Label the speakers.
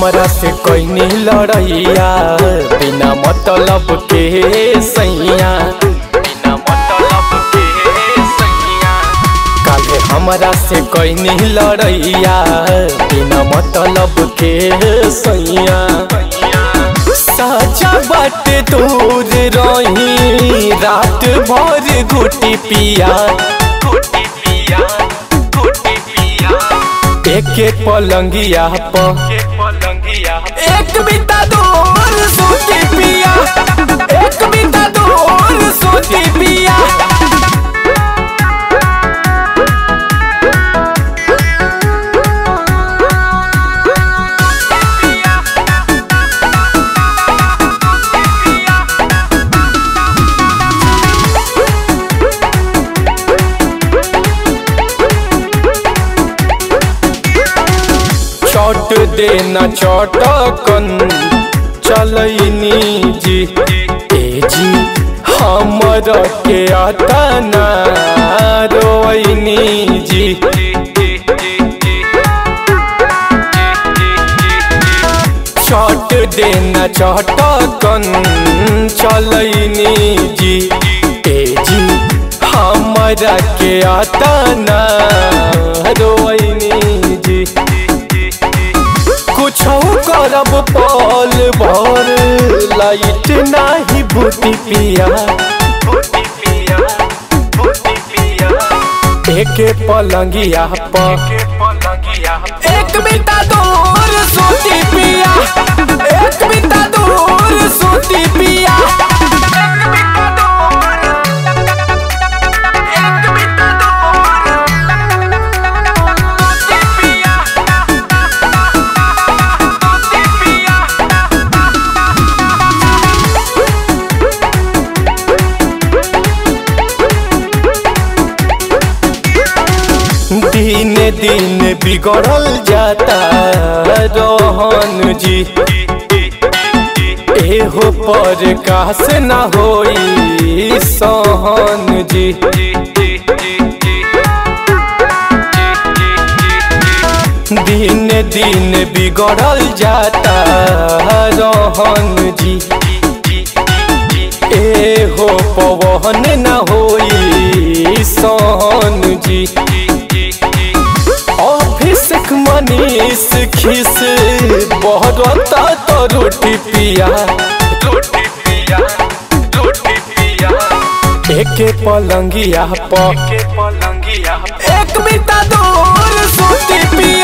Speaker 1: हमरा से कैनी लड़ैया बिना मतलब के सैया बिना मतलब के सैया काले हमरा से कैनी लड़ैया बिना मतलब के सैया साचा बाट दूर रही रात भर घुटी पिया घुटी पिया घुटी पिया एक एक पलंगिया पर एक बिता दूर सोती पिया एक बिता दूर सोती पिया चोट देना चौटकन चलैनी जी ए जी हमर के अतना रोइनी जी चोट देना चौटकन चलैनी जी ए जी हमरा के अतना रोइनी जी कुछ करब पल भर लाइट नाही भूति पिया एक पलंगिया पर एक बिता दूर सोती पिया एक बिता दूर सोती पिया एक बिता दूर एक बिता दूर सोती पिया दिन दिन बिगड़ल जाता रोहन जी एहो पर कास न होई सोहन जी दिन दिन बिगड़ल जाता रोहन जी एहो पवन न होई सोहन जी अभिषेक मनीष खिस बहरता तो रोटी पिया रोटी पिया रोटी पिया एक पलंगिया पर एक बिता दूर सोती पिया